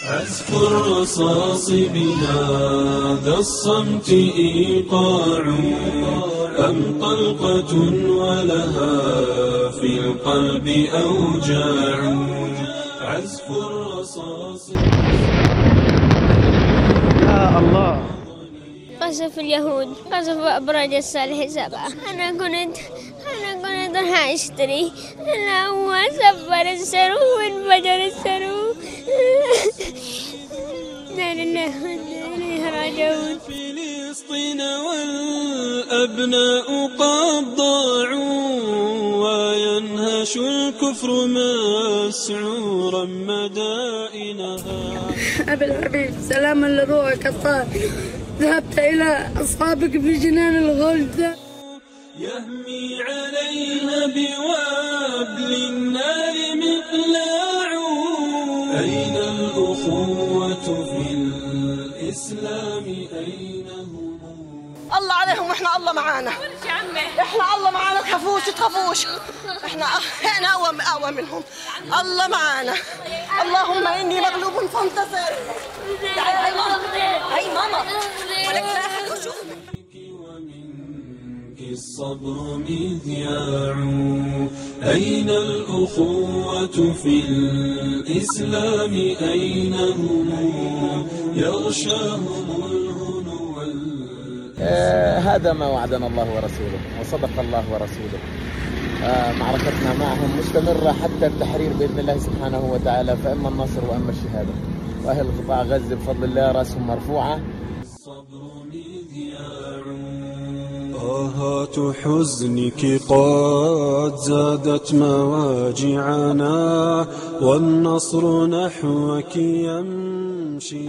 عزف الرصاص بهذا الصمت إيقاع أم طلقة ولها في القلب أوجاع عزف الرصاص يا الله قصف اليهود قصف أبراج الصالح سبعة أنا كنت أنا كنت راح أشتري أنا هو سفر السرو وانفجر السرو لا لله وإنا إليه راجعون فلسطين والأبناء قد ضاعوا وينهش الكفر مسعورا مدائنها أبي الحبيب سلاما لروحك الطاهر ذهبت إلى أصحابك في جنان الغلد يهمي عليها بوابل النار مقلاع أين الأخوة في الإسلام أين هم الله عليهم واحنا الله معانا احنا الله معانا تخافوش تخافوش احنا احنا اقوى اقوى منهم الله معانا اللهم اني مغلوب فانتصر تعالي هاي ماما هاي ماما ولك لا أحد يشوفك. ومنك الصبر مذياع أين الأخوة في الإسلام أين هم يغشاهم الهنو وال- آه، هذا ما وعدنا الله ورسوله وصدق الله ورسوله آه، معركتنا معهم مستمرة حتى التحرير بإذن الله سبحانه وتعالى فإما النصر وإما الشهادة وأهل قطاع غزة بفضل الله رأسهم مرفوعة الصبر مذياع آهات حزنك قد زادت مواجعنا والنصر نحوك يمشي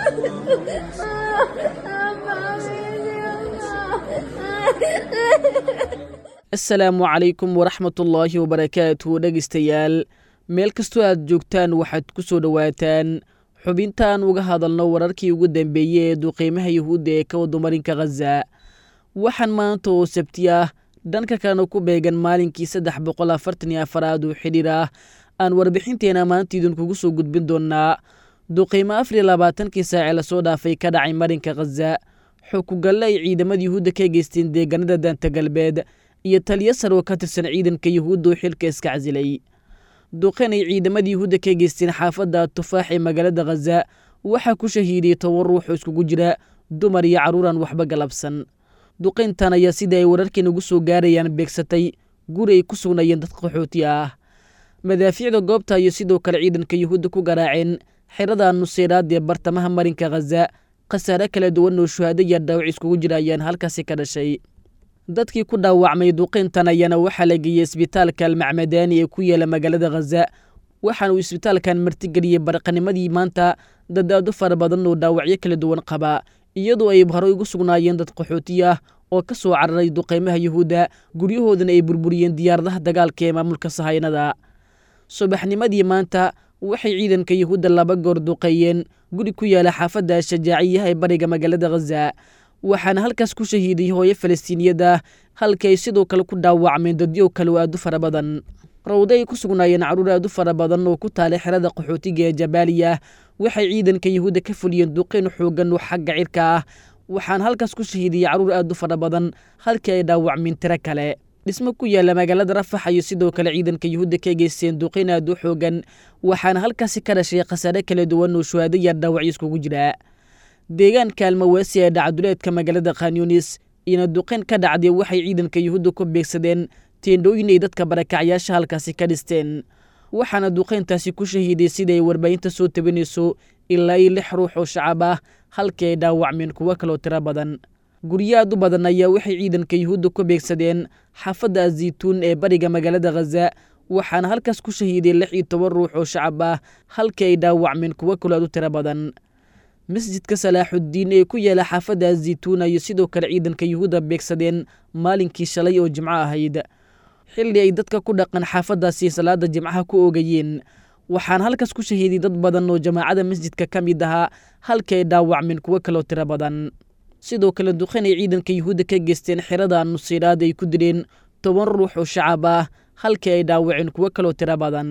asalaamu calaykum waraxmatullaahi wabarakaatu dhegaystayaal meel kastoo aad joogtaan waxaad ku soo dhowaataan xubintaan uga hadalno wararkii ugu dambeeyey ee duqiimaha yuhuudda ee ka wadumarinka khaza waxaan maanta oo sabti ah dhanka kalena ku beegan maalinkii saddex boqol afartan iyo afaraad oo xidhiir ah aan warbixinteena maanta idinkugu soo gudbin doonaa duqiimo afar iyo labaatankii saacee lasoo dhaafay ka dhacay marinka khaza xukugalle ay ciidamada yuhuudda ka geysteen deegaanada daanta galbeed iyo taliyo sar oo ka tirsan ciidanka yuhuudda oo xilka iska casilay duqeen ay ciidamada yuhuudda ka geysteen xaafadda tufaax ee magaalada khaza waxaa ku shahiiday toban ruux oo iskugu jira dumar iyo carruuraan waxba galabsan duqayntan ayaa sida ay wararkeen ugu soo gaarayaan beegsatay guri ay ku sugnayeen dad qaxooti ah madaafiicda goobta iyo sidoo kale ciidanka yuhuudda ku garaaceen xerada nuseyraad ee bartamaha marinka khaza khasaare kala duwan oo shuhaado iyo dhaawac iskugu jira ayaan halkaasi ka dhashay dadkii ku dhaawacmay duqayntan ayaana waxaa la geeyey isbitaalka almacmadaani ee ku yaala magaalada khaza waxaana uu isbitaalkan martigeliyey barqanimadii maanta dadaado fara badan oo dhaawacyo kala duwan qaba iyadoo ay horey ugu sugnaayeen dad qaxooti ah oo ka soo cararay duqaymaha yuhuudda guryahoodana ay burburiyeen diyaaradaha dagaalka ee maamulka sahaynada subaxnimadii maanta waxay ciidanka yuhuudda laba goor duqeeyeen guri ku yaala xaafadda shajaaciyaha ee bariga magaalada khaza waxaana halkaas ku shahiiday hooyo falastiiniyad ah halka ay sidoo kale ku dhaawacmeen dadyo kale oo aad u fara badan rawdo ay ku sugnaayeen carruur aad u fara badan oo ku taalay xerada qaxootiga ee jabaaliya waxay ciidanka yuhuudda ka fuliyeen duqeyn xoogan oo xagga cirka ah waxaana halkaas ku shahiidiyey carruur aad u fara badan halkii ay dhaawacmeen tiro kale dhismo ku yaala magaalada rafax iyo sidoo kale ciidanka yuhuudda ka geysteen duqeyn aad u xoogan waxaana halkaasi ka dhashay khasaare kala duwan oo shuhaado iyo dhaawacyo iskugu jira deegaanka almawaasi ee dhacduleedka magaalada khanyunis iyona duqeyn ka dhacday waxay ciidanka yuhuudda ku beegsadeen teendhooyin ay dadka barakacyaasha halkaasi ka dhisteen waxaana duqeyntaasi ku shahiiday siday warbaahinta soo tabinayso ilaa iyo lix ruux oo shacab ah halkii ay dhaawacmeen kuwo kaloo tiro badan guryo aad u badan ayaa waxay ciidanka yuhuudda ku beegsadeen xaafadda azaytuun ee bariga magaalada khaza waxaana halkaas ku shahiiday lix iyo toban ruux oo shacab ah halkii ay dhaawacmeen kuwo kaloo aad u tiro badan masjidka salaaxuddiin ee ku yaala xaafadda azaytuuna iyo sidoo kale ciidanka yuhuudda beegsadeen maalinkii shalay oo jimco ahayd xilli ay dadka ku dhaqan xaafaddaasi salaada jimcaha ku oogayeen waxaana halkaas ku shahiiday dad badan oo jamaacada masjidka ka mid ahaa halkii ay dhaawacmeen kuwo kaloo tiro badan sidoo kale duqeyn ay ciidanka yuhuudda ka geysteen xerada nuseyraad ay ku dileen toban ruux oo shacab ah halkii ay dhaawaceen kuwo kaloo tiro badan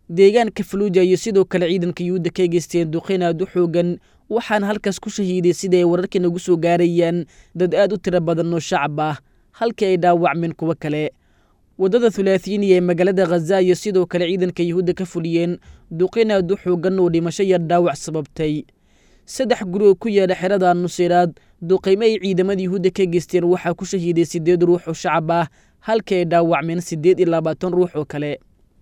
deegaanka faluuja iyo sidoo kale ciidanka yuhuudda ka geysteen duqeyn aad u xoogan waxaana halkaas ku shahiiday sida ay wararkii nagu soo gaarayaan dad aad u tiro badan oo shacab ah halkii ay dhaawacmeen kuwo kale waddada thulaathiiniya ee magaalada khaza iyo sidoo kale ciidanka yuhuudda ka fuliyeen duqeyn aad u xoogan oo dhimasho yar dhaawac sababtay saddex guri oo ku yaala xerada nuseyraad duqeymo ay ciidamada yuhuudda ka geysteen waxaa ku shahiiday siddeed ruux oo shacab ah halkii ay dhaawacmeen siddeed iyo labaatan ruux oo kale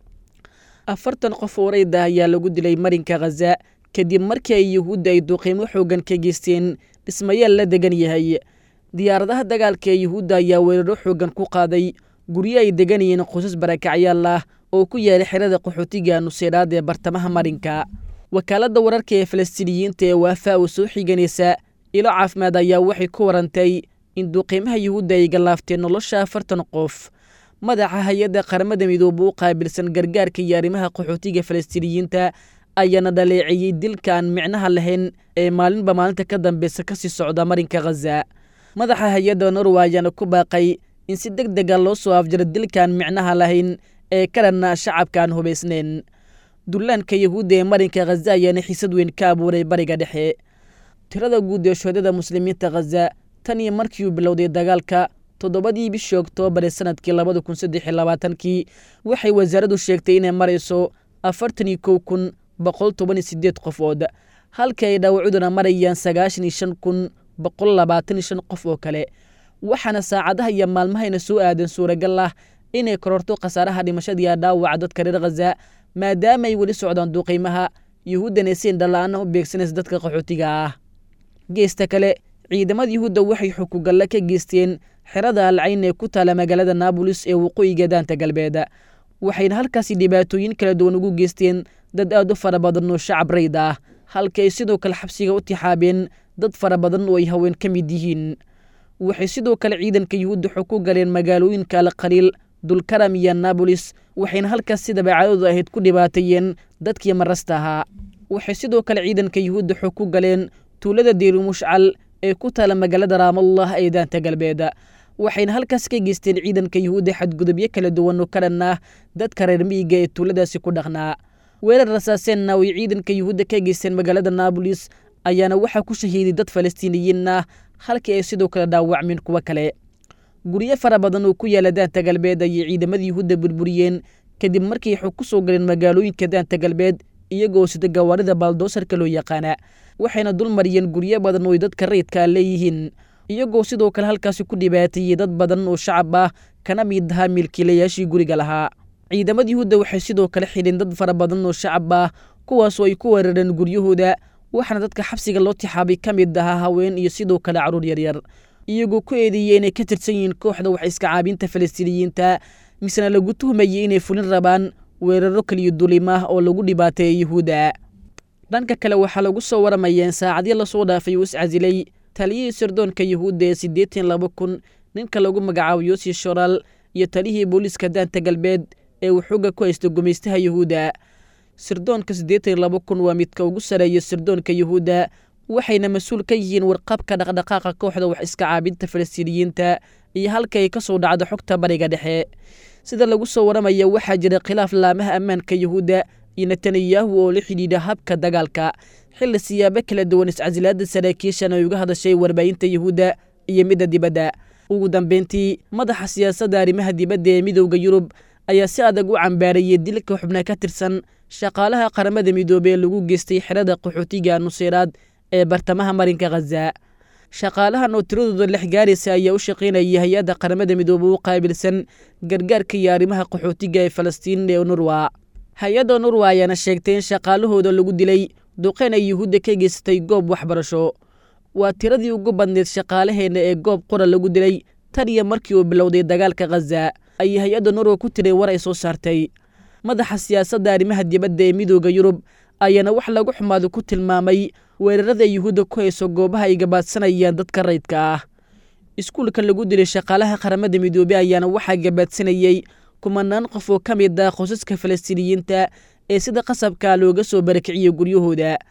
afartan qof oo rayda ayaa lagu dilay marinka khaza kadib markii ay yuhuudda ay duqeymo xoogan ka geysteen dhismayaal la degan yahay diyaaradaha dagaalka ee yuhuudda ayaa weeraro xoogan ku qaaday guryo ay degan yihiin qoysas barakacyaal ah oo ku yaala xerada qaxootiga nuseyraad ee bartamaha marinka wakaaladda wararka ee falastiiniyiinta ee waafa oo soo xiganaysa ilo caafimaad ayaa waxay ku warantay in duqeymaha yuhuudda ay gallaafteen nolosha afartan qof madaxa hay-adda qaramada midoobe u qaabilsan gargaarka iyo arrimaha qaxootiga falastiiniyiinta ayaana dhaleeceeyey dilka aan micnaha lahayn ee maalinba maalinta ka dambeysa kasii socda marinka khaza madaxa hay-adda norwa ayaana ku baaqay in si deg dega loo soo afjaro dilkaan micnaha lahayn ee ka dhanna shacabka aan hubaysnayn dullaanka yuhuudda ee marinka khaza ayaana xiisad weyn ka abuuray bariga dhexe tirada guud ee shuhadada muslimiinta khaza tan iyo markii uu bilowday dagaalka toddobadii bishii oktoobar ee sanadkii labada kun saddex iyo labaatankii waxay wasaaraddu sheegtay inay marayso afartan iyo kow kun boqol toban iyo siddeed qofood halkii ay dhaawacuduna marayaan sagaashan iyo shan kun boqol labaatan iyo shan qof oo kale waxaana saacadaha iyo maalmahayna soo aadan suuragal ah inay kororto khasaaraha dhimashadiiya dhaawaca dadka reer khaza maadaama ay weli socdaan duqeymaha yuhuuddana si indhala-aana u beegsanaysa dadka qaxootiga ah geesta kale ciidamada yuhuudda waxay xukugalle ka geysteen xerada alcayn ee ku taala magaalada naabolis ee waqooyiga daanta galbeed waxayna halkaasi dhibaatooyin kala duwan ugu geysteen dad aad u fara badan oo shacab rayd ah halka ay sidoo kale xabsiga u tixaabeen dad fara badan oo ay haween ka mid yihiin waxay sidoo kale ciidanka yuhuudda xuku galeen magaalooyinka alkhaliil dulkaram iyo naabolis waxayna halkaas sidaba cadooda ahayd ku dhibaateeyeen dadkii marasta ahaa waxay sidoo kale ciidanka yuhuudda xog ku galeen tuulada diiru mushcal ee ku taala magaalada raamallah ee daanta galbeed waxayna halkaas ka geysteen ciidanka yuhuudda xadgudubyo kala duwan oo ka dhan ah dadka reer miyiga ee tuuladaasi ku dhaqnaa weerar rasaaseenna way ciidanka yuhuudda ka geysteen magaalada naabolis ayaana waxaa ku shahiiday dad falastiiniyiin ah halkii ay sidoo kale dhaawacmeen kuwo kale guryo fara badan oo ku yaala daanta galbeed ayay ciidamada yuhuudda burburiyeen kadib markii xog ku soo galeen magaalooyinka daanta galbeed iyagoo sida gawaarida baaldoosarka loo yaqaana waxayna dul mariyeen guryo badan oo ay dadka rayidkaa leeyihiin iyagoo sidoo kale halkaasi ku dhibaateeyey dad badan oo shacab ah kana mid ahaa milkiilayaashii guriga lahaa ciidamada yuhuudda waxay sidoo kale xidheen dad fara badan oo shacab ah kuwaasoo ay ku weerareen guryahooda waxaana dadka xabsiga loo tixaabay ka mid ahaa haween iyo sidoo kale carruur yaryar iyagoo ku eedeeyey inay ka tirsan yihiin kooxda wax iska caabinta falastiiniyiinta misena lagu tuhmayey inay fulin rabaan weeraro kaliyo dulimah oo lagu dhibaateeyay yuhuudda dhanka kale waxaa lagu soo waramayaa in saacadyo lasoo dhaafay uu iscasilay taliyihii sirdoonka yuhuudda ee siddeetan laba kun ninka lagu magacaabo yosi shoral iyo taliyihii booliiska daanta galbeed ee uu xooga ku haysta gumaystaha yuhuudda sirdoonka siddeetan laba kun waa midka ugu sareeya sirdoonka yuhuudda waxayna mas-uul ka yihiin warqabka dhaqdhaqaaqa kooxda wax iska caabinta falastiiniyiinta iyo halka ay ka soo dhacdo xogta bariga dhexe sida lagu soo waramaya waxaa jira khilaaf laamaha ammaanka yuhuudda iyo netanyahu oo la xidhiidha habka dagaalka xilli siyaabo kala duwan iscasilaada saraakiishan ay uga hadashay warbaahinta yuhuudda iyo midda dibadda ugu dambeyntii madaxa siyaasadda arrimaha dibadda ee midowda yurub ayaa si adag u cambaarayey dilka xubna ka tirsan shaqaalaha qaramada midoobey ee lagu geystay xerada qaxootiga nuseyraad ee bartamaha marinka khaza shaqaalahan oo tiradooda lex gaaraysa ayaa u shaqaynayay hay-adda qaramada midoobe u qaabilsan gargaarka iyo arrimaha qaxootiga ee falastiin ee nurwa hay-adda nurwa ayaana sheegtay in shaqaalahooda lagu dilay duqeyn ay yuhuudda ka geysatay goob waxbarasho waa tiradii ugu badneyd shaqaalaheenna ee goob qora lagu dilay tan iyo markii uu bilowday dagaalka khaza ayay hay-adda nurwa ku tiray war ay soo saartay madaxa siyaasadda arrimaha dibadda ee midooda yurub ayaana wax lagu xumaado ku tilmaamay weerarada yuhuudda ku hayso goobaha ay gabaadsanayaan dadka rayidka ah iskuulka lagu dilay shaqaalaha qaramada midoobey ayaana waxaa gabaadsanayey kumanaan qof oo ka mid ah qosaska falastiiniyiinta ee sida qasabka looga soo barakiciyey guryahooda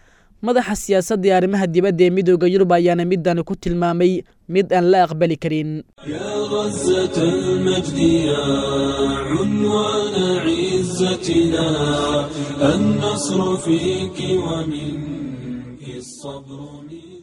madaxa siyaasadda ee arrimaha dibadda ee midooda yurub ayaana midani ku tilmaamay mid aan la aqbali karin يا غزة المجد يا عنوان عزتنا النصر فيك ومنك الصبر منك